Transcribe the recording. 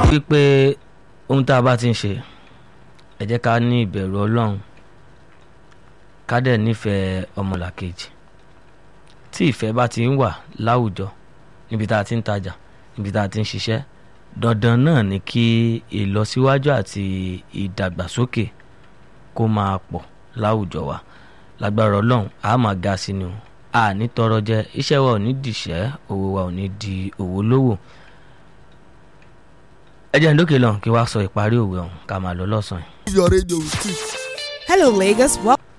wípé ohun tá a bá ti ń ṣe ẹ jẹ́ ká ní ìbẹ̀rù ọlọ́run ká dẹ̀ nífẹ̀ẹ́ ọmọlàkejì tí ìfẹ́ bá ti ń wà láwùjọ níbi tá a ti ń tajà níbi tá a ti ń ṣiṣẹ́ dandan náà ni kí ìlọsíwájú àti ìdàgbàsókè kó máa pọ̀ láwùjọ wa lágbára ọlọ́run a máa ga sí ni o a ní tọrọ jẹ iṣẹ́ wa ò ní dìṣẹ́ owó wa ò ní di òwò lówó ẹ jẹ́ ndókè lọ kí wàá sọ ìparí òwe ọ̀hún ká máa lọ lọ́sàn-án. your radio with it. Hello, Lagos. Well,